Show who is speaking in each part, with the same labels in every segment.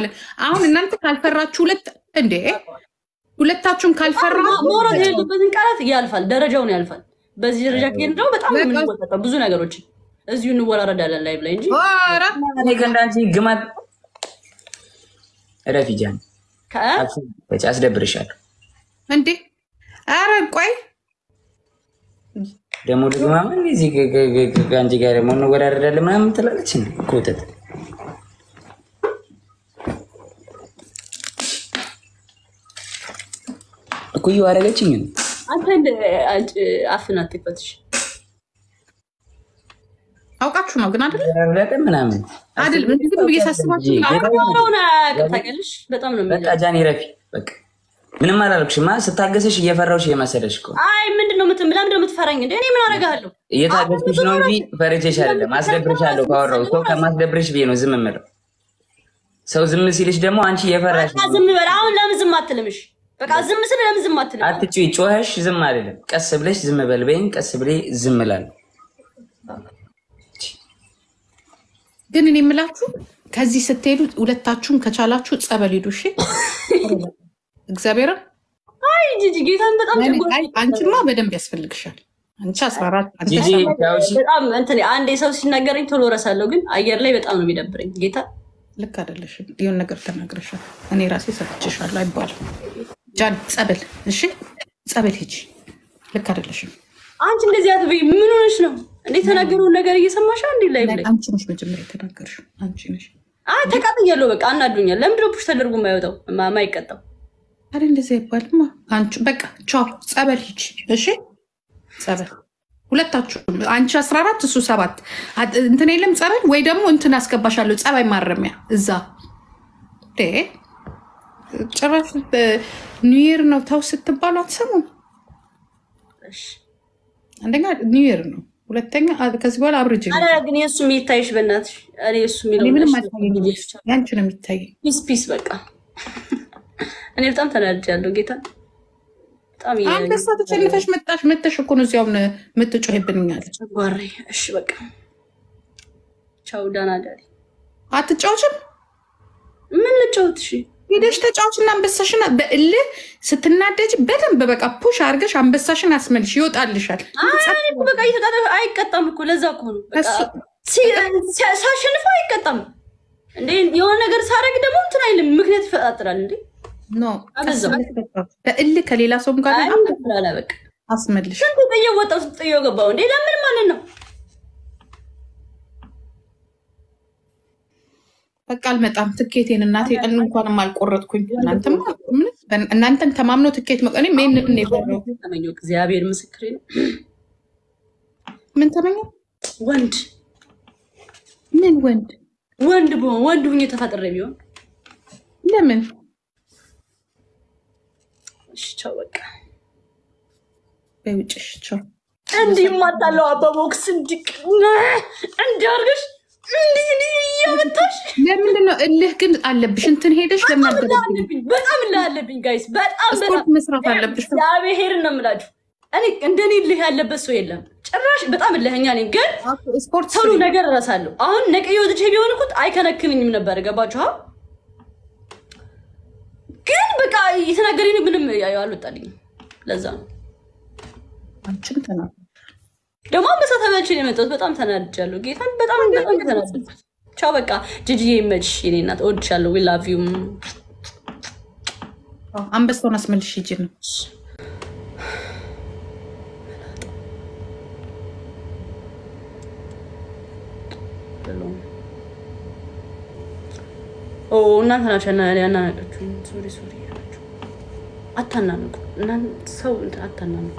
Speaker 1: አሁን እናንተ ካልፈራችሁ ሁለት እንዴ ሁለታችሁም ካልፈራ
Speaker 2: መውረድ የሌለበትን ቃላት ያልፋል፣ ደረጃውን ያልፋል። በዚህ ደረጃ ከሄድ ደግሞ በጣም ነው የምንወጣው ብዙ ነገሮችን እዚሁ እንወራረዳለን ላይ ላይ እንጂ
Speaker 1: ኧረ
Speaker 3: እኔ ከእንዳንቺ ግማት ረፊ ጃን
Speaker 2: ከ-
Speaker 3: በጭ አስደብርሻለሁ።
Speaker 1: እንዴ ኧረ ቆይ
Speaker 3: ደግሞ ደግማ ምን እዚህ ከ- ከ- ከ- ከአንቺ ጋር ደግሞ እንወዳደራለን ምናምን ትላለች። እንደ ኮተት እኩዩ አደረገችኝ።
Speaker 2: አንተ እንደ አንቺ አፍን አትክፈትሽ።
Speaker 1: አውቃችሁ ነው ግን አይደል
Speaker 3: ረብለጠ ምናምን
Speaker 1: አይደል ዝም ብዬ ሳስባችሁ
Speaker 2: አሁን አያውቅም ታውቂያለሽ። በጣም ነው
Speaker 3: በቃ
Speaker 2: የሚለው።
Speaker 3: ጃኒ ረፊ በቃ ምንም አላልኩሽማ። ስታገሰሽ እየፈራሁሽ እየመሰለሽ እኮ
Speaker 2: አይ ምንድን ነው የምትም ለምንድን ነው የምትፈራኝ እንዴ? እኔ ምን አደርግሃለሁ?
Speaker 3: እየታገስኩሽ ነው እንጂ ፈርቼሽ አይደለም። አስደብርሻለሁ ካወራሁ እኮ ከማስደብርሽ ብዬ ነው ዝም የምለው። ሰው ዝም ሲልሽ ደግሞ አንቺ እየፈራሽ
Speaker 2: በቃ ዝም በል። አሁን ለምን ዝም አትልምሽ? በቃ ዝም ስል ለምን ዝም አትልም?
Speaker 3: አትጩይ። ጮኸሽ ዝም አይደለም። ቀስ ብለሽ ዝም በል በይኝ። ቀስ ብሌ ዝም እላለሁ።
Speaker 1: ግን እኔ የምላችሁ ከዚህ ስትሄዱ ሁለታችሁም ከቻላችሁ ጸበል ሂዱ እሺ እግዚአብሔርን
Speaker 2: አይ ጂጂ ጌታን በጣም
Speaker 1: እኔ-
Speaker 2: ጨጓራ-
Speaker 1: አይ አንቺማ በደንብ ያስፈልግሻል አንቺ አስራ አራት አንተ
Speaker 3: ጂጂ ያው እሺ፣
Speaker 2: በጣም እንትን አንዴ ሰው ሲናገረኝ ቶሎ እረሳለሁ፣ ግን አየር ላይ በጣም ነው የሚደብረኝ። ጌታ
Speaker 1: ልክ አይደለሽም የሆነ ነገር ተናግረሻል እኔ ራሴ ሰጥቼሻለሁ አይባልም ጃን ጸበል እሺ ጸበል ሂጂ ልክ አይደለሽም
Speaker 2: አንቺ እንደዚህ አትበይ። ምን ሆነሽ ነው እንዴ? የተናገረውን ነገር እየሰማሽ እንዴ? ላይ ላይ
Speaker 1: አንቺ ነሽ መጀመሪያ የተናገርሽው አንቺ ነሽ
Speaker 2: አይ ተቃጥያለሁ። በቃ አናዱኛል። ለምንድን ነው ፑሽ ተደርጎ የማይወጣው ማ- የማይቀጣው?
Speaker 1: አረ እንደዚህ አይባልማ አንቺ በቃ ቻው ጸበል ሂጂ እሺ ጸበል ሁለታችሁ አንቺ አስራ አራት እሱ ሰባት አት- እንትን የለም ጸበል ወይ ደግሞ እንትን አስገባሻለሁ ጸባይ ማረሚያ እዛ ዴ ጭራሽ ኒውየር ነው ተው ስትባሉ አትሰሙም
Speaker 2: እሺ።
Speaker 1: አንደኛ ኒውየር ነው ሁለተኛ አ- ከዚህ በኋላ አብርጅ
Speaker 2: አረ ግን የእሱ የሚታይሽ በእናትሽ። እኔ እሱ
Speaker 1: እኔ
Speaker 2: የሚለው
Speaker 1: ምንም አልታየኝም ያንቺ ነው የሚታየኝ
Speaker 2: ፒስ ፒስ። በቃ እኔ በጣም ተናድጃለሁ። ጌታ በጣም እያ-
Speaker 1: አንበሳ ተጨልፈሽ መጣሽ መተሽ እኮ ነው እዚያውን የምትጮህብንኛል
Speaker 2: ጨጓሬ። እሺ በቃ ቻው፣ ዳና ዳሪ።
Speaker 1: አትጫወችም
Speaker 2: ምን ልጫወት? እሺ
Speaker 1: ሄደሽ ተጫዋችና አንበሳሽን በእልህ ስትናደጅ በደንብ በቃ ፑሽ አድርገሽ አንበሳሽን አስመልሽ ይወጣልሻል።
Speaker 2: አይ እኮ በቃ እየተቃጠለ አይቀጣም እኮ ለዛ እኮ ነው በቃ
Speaker 1: እሱ-
Speaker 2: ሲ- ሲ- ሳሸንፈው አይቀጣም እንዴ የሆነ ነገር ሳደርግ ደግሞ እንትን አይልም ምክንያት ይፈጣጥራል እንዴ
Speaker 1: ኖ
Speaker 2: አበዛው።
Speaker 1: በእልህ ከሌላ ሰውም ጋር
Speaker 2: አይ
Speaker 1: በጣም
Speaker 2: ላላ በቃ
Speaker 1: አስመልሽ።
Speaker 2: ስንት ጥዬው ወጣው ስንት ጥዬው ገባው እንዴ ለምን ማለት ነው
Speaker 1: በቃ አልመጣም ትኬቴን እናቴ ቀን እንኳንም አልቆረጥኩኝ። እናንተማ ምን እናንተን ተማምኖ ትኬት መቀኔ ምን ምን የበረው
Speaker 2: ተመኘው እግዚአብሔር ምስክሬ ነው
Speaker 1: ምን ተመኘ
Speaker 2: ወንድ
Speaker 1: ምን ወንድ
Speaker 2: ወንድ በሆን ወንድ ሁኜ ተፈጥሬ ቢሆን
Speaker 1: ለምን
Speaker 2: እሺ ቻው በቃ
Speaker 1: በውጭሽ ቸው
Speaker 2: እንዲህ ማታለው አበቦክስ እንዲህ እንዲህ አድርገሽ እንዲህ እንዲህ እያመታሽ
Speaker 1: ለምንድን ነው እልህ ግን አለብሽ? እንትን ሄደሽ
Speaker 2: በጣም
Speaker 1: ለምን
Speaker 2: እልህ
Speaker 1: አልገባሽም?
Speaker 2: አለብኝ በጣም እልህ አለብኝ ጋይስ በጣም
Speaker 1: ስፖርት
Speaker 2: በጣም
Speaker 1: መስራት አለብሽ።
Speaker 2: እግዚአብሔርን ነው የምላችሁ እኔ እንደኔ እልህ ያለበት ሰው የለም ጭራሽ በጣም እልህኛ ነኝ ግን
Speaker 1: ስፖርት
Speaker 2: ሁሉ
Speaker 1: ስሪ።
Speaker 2: ነገር እረሳለሁ አሁን ነቅዬ ወጥቼ ቢሆን እኮ አይከነክንኝም ነበር ገባችሁ አ? ግን በቃ የተናገረኝ ምንም አልወጣልኝም ለዛ ነው
Speaker 1: አንቺን ተናገር።
Speaker 2: ደግሞ አንበሳ ተበልቼ ነው የመጣሁት በጣም ተናድጃለሁ ጌታን በጣም በጣም ተናድጃለሁ ቻው በቃ ጅጅዬ ይመችሽ የኔ እናት እወድሻለሁ ዊ ላቭ ዩ
Speaker 1: አንበሳውን አስመልሽ ሂጂ ነው
Speaker 2: ኦ እናንተ ናቸው ያናነቃችሁ ሶሪ ሶሪ ያላችሁ አታናንቁ እናንተ ሰው እንትን አታናንቁ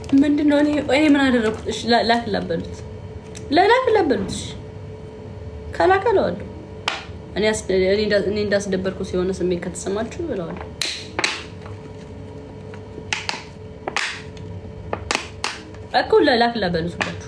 Speaker 2: ምንድነው? እኔ እኔ ምን አደረኩት? እሺ ላ- ላክ ላበሉት ለላክ ላበሉት። እሺ ከላከ እለዋለሁ። እኔ አስ- እኔ እንዳ- እኔ እንዳስደበርኩት የሆነ ስሜት ከተሰማችሁ እለዋለሁ። እኮ ለላክ ላበሉት ሁላችሁ